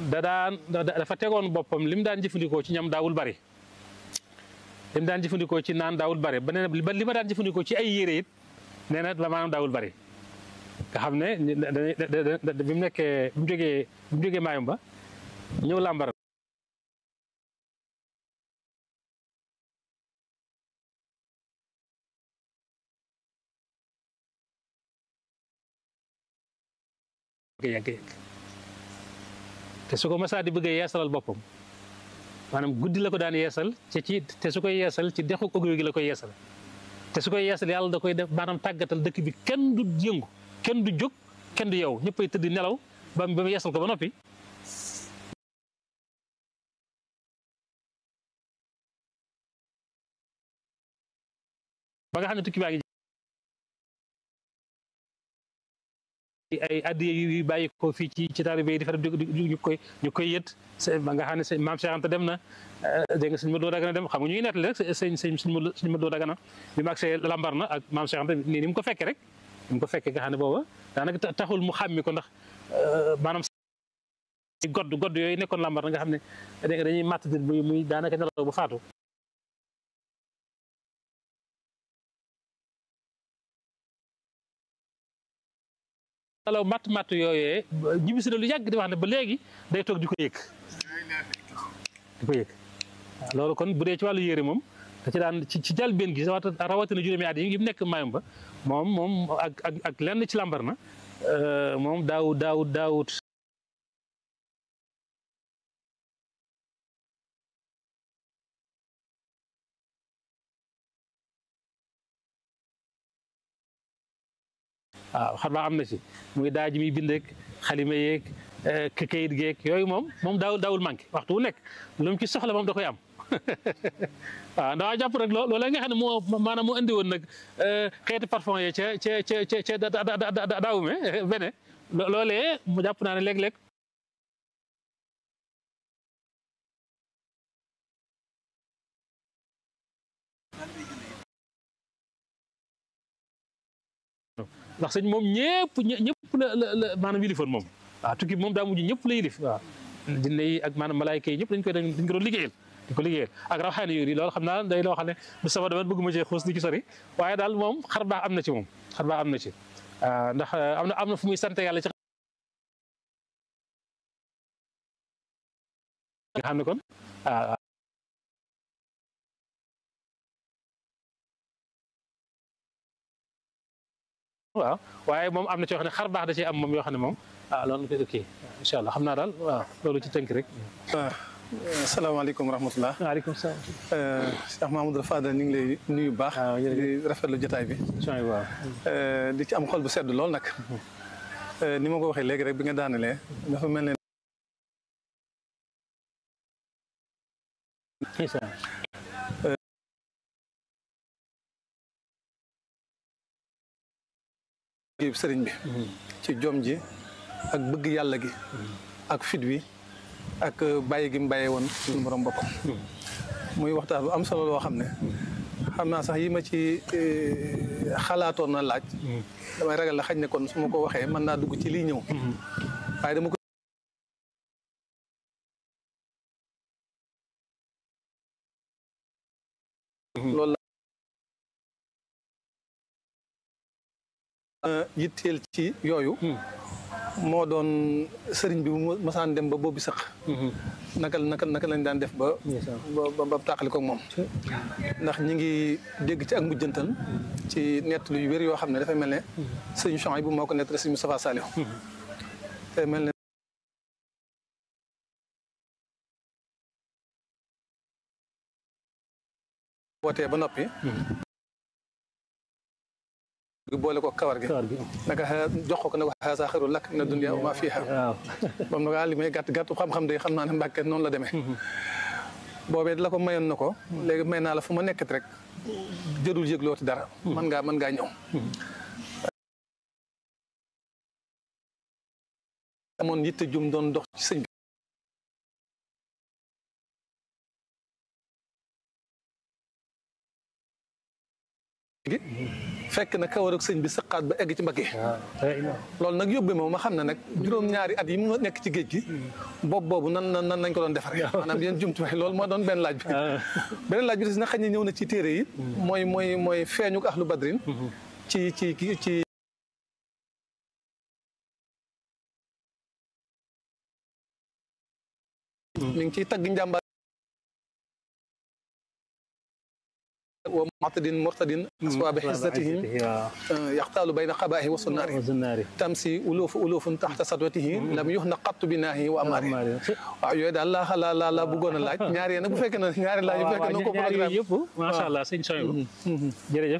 da daan dafa tegoon boppam li mu daan jëfandikoo ci ñam daawul bari li mu daan jëfandikoo ci naan daawul bari ba nee ba li ma daan jëfandikoo ci ay yére it nee na maanaam daawul bari nga xam ne bi mu nekkee bi mu jógee bi mu jógee maayom ba ñëw làmbar yàgg yàgg te su ko masaa di bëgg a yeesalal boppam maanaam guddi la ko daan yeesal ci ci te su koy yeesal ci dexu ogro gi la koy yeesal te su koy yeesal yàlla da koy def maanaam tàggatal dëkk bi kenn du yëngu kenn du jóg kenn du yow ñëppay tëdd nelaw ba ba mu yeesal ko ba noppi ba nga xam ne tukki baa ngi ay addiye yu bàyyi ko fii ci ci taalibe yi di fa ñu koy ñu koy yët ba nga xam ne maam Cheikh Anta dem na dégg nga sëñ Modou Dagana dem xam nga ñu ngi nettali rek sëñ sëñ sëñ Modou Dagana bi mu agsee lambar na ak maam Cheikh Anta nii ni mu ko fekkee rek ni mu ko fekkee nga xam ne booba daanaka taxul mu xàmmi ko ndax maanaam godd godd yooyu nekkoon lambar na nga xam ne dañuy màtt nit muy muy daanaka nelaw ba faatu alaw matt matt yooyee ñibbisi na lu yàgg di wax ne ba léegi day toog di ko yëg di ko yëg waaw loolu kon bu dee ci wàllu yére moom da ci daan ci ci jàlbeen gi rawatina juróomi at yi mu nekk mayum ba moom moom ak ak ak lenn ci lambar na moom daaw daaw daawut waaw xam naa am na ci muy daa ji muy bindeek xalima yeeg kayit geeg yooyu moom moom daawul daawul manqué waxtu wu nekk lu mu ci soxla moom da koy am waaw ndax jàpp rek loolee nga xam ne moo maanaam moo indi woon nag xeeti parfum yi ca ca ca ca daawume bene loolee mu jàpp naa ne léeg-léeg ndax sëñ moom ñëpp ñëpp la la maanaam yilifoon moom waaw tukki moom daa mujj ñëpp la yilif waaw jinne yi ak maanaam malaayka yi ñëpp dañ koy dañ ko doon liggéeyal dañ ko liggéeyal ak rawxaani yooyu loolu xam naa day loo xam ne bu sama dama bëgguma cee xuus di ci sori waaye daal moom xar baax am na ci moom xar baax am na ci ndax am na am na fu muy sant yàlla ci nga xam ne kon waaw waaw waaye moom am na ci yoo xam ne xar baax da ci am moom yoo xam ne moom ah loolu ko kii incha allah xam naa daal waaw loolu ci tënk rek. waaw asalaamaaleykum wa rahmatulah. waaleykum salaam. Cheikh Mahamadou Fadal ñu ngi lay nuyu bu baax. waaw di rafetlu jotaay bi. waaw. di ci am xol bu sedd lool nag. ni ma ko waxee léegi rek bi nga daanalee dafa mel ne. sëriñ bi ci jom ji ak bëgg yàlla gi ak fit wi ak bàyyi gi mu bàyyee woon suñu borom boppam muy waxtaan bu am solo loo xam ne xam naa sax yi ma ci xalaatoon na laaj damay ragal la xañ ne kon su ma ko waxee mën naa dugg ci lii ñëw waaye dama ko loolu la yitteel ci yooyu moo doon sëriñ bi mu masaan dem ba boobu sëq naka naka naka lañ daan def ba ba ba tàqali ko moom ndax ñi ngi dégg ci ak mujjantal ci nett lu yu wér yoo xam ne dafay mel ne sëriñ Chouaïb bu moo ko nett sëriñ Moustapha Saliou te mel ne wootee ba noppi boole ko kawar gi naka jox ko ne ko xaasa xaru lakk na dunya wa ma fiha moom na ko li may gàtt gàtt xam-xam day xam naa ne mbàkke noonu la demee boobee la ko mayoon na ko léegi may naa la fu ma nekkat rek jërul yëglooti dara mën ngaa mën ngaa ñëw amoon yitte jum doon dox ci sëñ bi fekk na kawar ak sëñ bi sëqaat ba egg ci mbagg yi waaw loolu nag yóbbee moom ma xam ne nag juróom-ñaari at yi mu nekk ci géej gi boobu boobu nan nan nan nañ ko doon defaree maanaam yéen jumtuwaay loolu moo doon benn laaj bi beneen laaj bi des na xëy na ñëw na ci téere yi mooy mooy mooy feeñu ahlu badrin ci ci ci mi ngi ciy tagg njàmbaar wa mu'tadin murtadin aswaabi xisatihim yaxtaalu bayna qabaahi wa sunnaari sunnaari tamsi uloofu uloofun taxta sadwatihi lam yux na qattu bi naahi wa amaari waaw yooyu daal laa la la la bëggoon a laaj ñaari yéen nag bu fekkee ne ñaari laaj bu fekkee ne ko ñaari programme yooyu yëpp macha allah sëñ Soyibu jërëjëf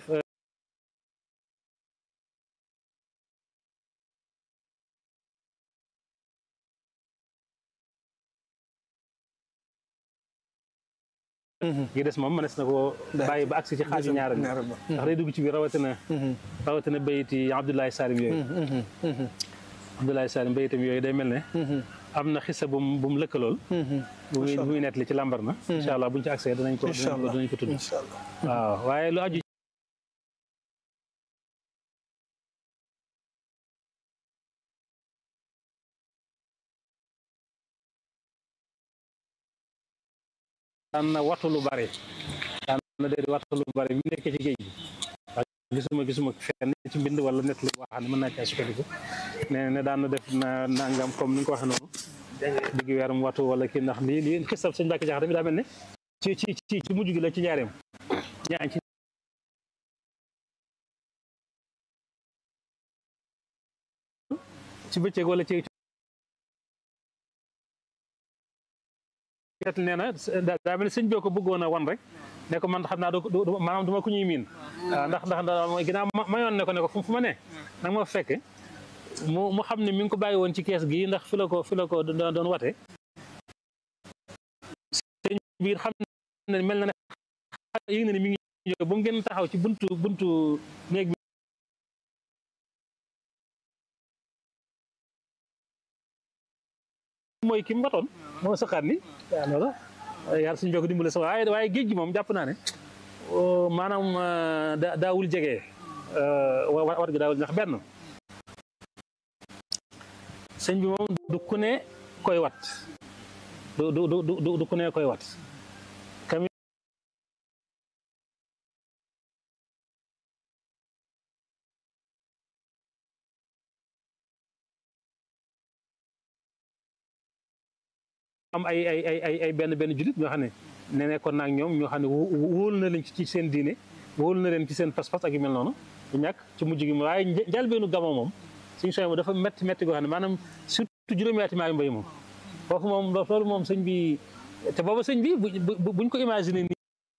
gi des moom mënees na ko bàyyi ba agsi ci xaaju ñaareel bi ñaareel ba ndax day dugg ci biir rawatina rawatina bayiti Abdoulaye Salim yooyu Abdoulaye Salim bayitam yooyu day mel ne am na xisa bu mu bu mu lëkkalool bu muy bu muy nettali ci lambar na incha allah buñ ci accès danañ ko incha danañ ko allah danañ ko tudd incha allah waaw waaye lu aju daan na wattu lu bari daan na dee wattu lu bari bi nekk ci géej gi waaw gisuma gisuma fenn ci mbind wala nett li wax ne mën naa caa sukkandiku ne ne daan na def na nangam comme ni nga ko waxee noonu digg weerum wattu wala kii ndax lii lii xisab sëñ Mbàkke Jaxate bi daa mel ne ci ci ci ci mujj gi la ci ñaareem ñaan ci ci bëccëg wala ci ket nee na daa mel ne sëñ bee ko bëggoon a wan rek ne ko man xam naa du du maanaam du ma ku ñuy miin waaw ndax ndax ndax mooy ginnaaw ma mayoon ne ko ne ko fu fu ma ne nag ma fekk mu mu xam ne mi ngi ko bàyyi woon ci kees gi ndax fi la ko fi la ko doon doon wate sëñ biir xam ne mel na ne yëg na ne mi ngi ñëw ba mu gën taxaw ci buntu buntu néeg bi mooy ki mu watoon moo saqaat ni waaw loolu yàlla suñu bokk dimbale sax waaye waaye géej gi moom jàpp naa ne maanaam da daawul jege wat gi daawul ndax benn sëñ bi moom du ku ne koy wat du du du du du ku ne koy wat kami am ay ay ay ay ay benn benn jullit ñoo xam ne ne nekkoon naag ñoom ñoo xam ne wóolu na leen ci seen diine wóolu na leen ci seen pas-pas ak yu mel noonu du ñàkk ci mujj gi waaye njëlbeenu gamo moom suñu sooy moom dafa métti métti goo xam ne maanaam surtout juróomi-ati maa mbay moom foofu moom loolu moom sëñ bi te booba sëñ bi bu buñ ko imaginer nii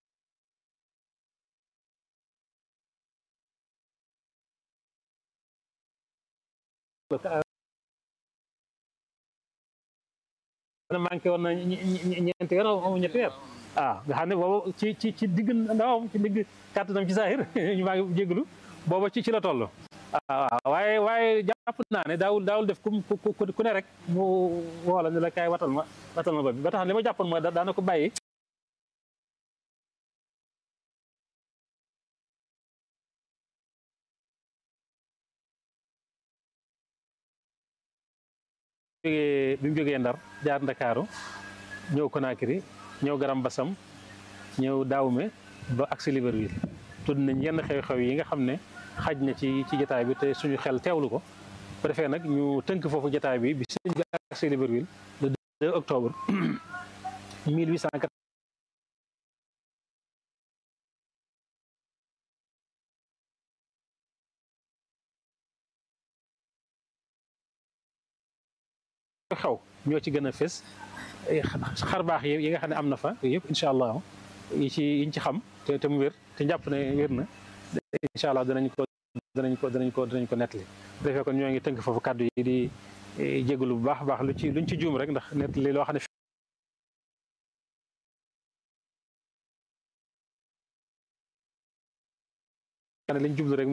na manqué woon na ñeenti weer o ñetti weer waaw nga xam ne booba ci ci ci digg ndawam ci digg kàttanam ci saahir ñu maa ngi jégalu booba ci ci la toll waaw waaye waaye jàpp naa ne daawul daawul def ku ku ne rek mu woola ne la kaay watal ma watal ma ba bi ba tax li ma jàppoon mooy daana ko bàyyi jógee bi mu jógee Ndar jaar Ndakaaru ñëw Conakry ñëw Garam Bassam ñëw Daawme ba agsi Libreville tudd nañ yenn xew-xew yi nga xam ne xaj na ci ci jotaay bi te suñu xel teewlu ko bu defee nag ñu tënk foofu jotaay bi bi sëñ bi agsi Libreville le 2 octobre 1880 xew ñoo ci gën a fës xar baax yi nga xam ne am na fa yëpp incha allah yi ci yiñ ci xam te te mu wér te njàpp ne wér na incha allah danañ ko danañ ko danañ ko danañ ko nettali bu defee kon ñoo ngi tënk foofu kàddu yi di jégalu bu baax a baax lu ci luñ ci juum rek ndax nettali loo xam ne liñ jublu rek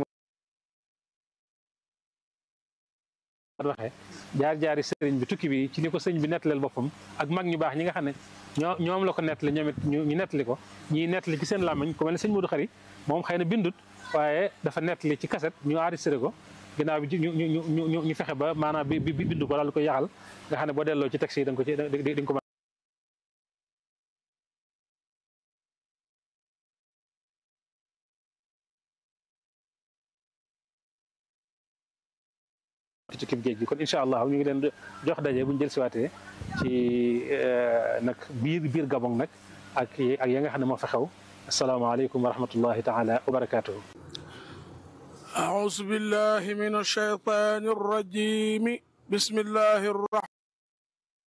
waxee jaar jaari sëriñ bi tukki bi ci ni ko sëñ bi nettaleel boppam ak mag ñu baax ñi nga xam ne ñoo ñoom la ko nettali ñoom it ñu nettali ko ñiy nettali ci seen làmmiñ ku mel ne sëñ Modou Xari moom xëy na bindut waaye dafa nettali ci kaset ñu enregistré ko ginnaaw bi ñu ñu ñu ñu ñu fexe ba maanaam bi bi bindu ko daal di koy yaxal nga xam ne boo delloo ci texte yi da nga ko ci da nga ko ci kib géej gi kon incha allah ñu ngi leen jox daje bu ñu jël siwaatee ci nag biir biir Gabon nag ak ak ya nga xam ne moo fa xew asalaamaaleykum wa rahmatullahi taala wa barakaatuhu أعوذ بالله من الشيطان الرجيم بسم الله الرحمن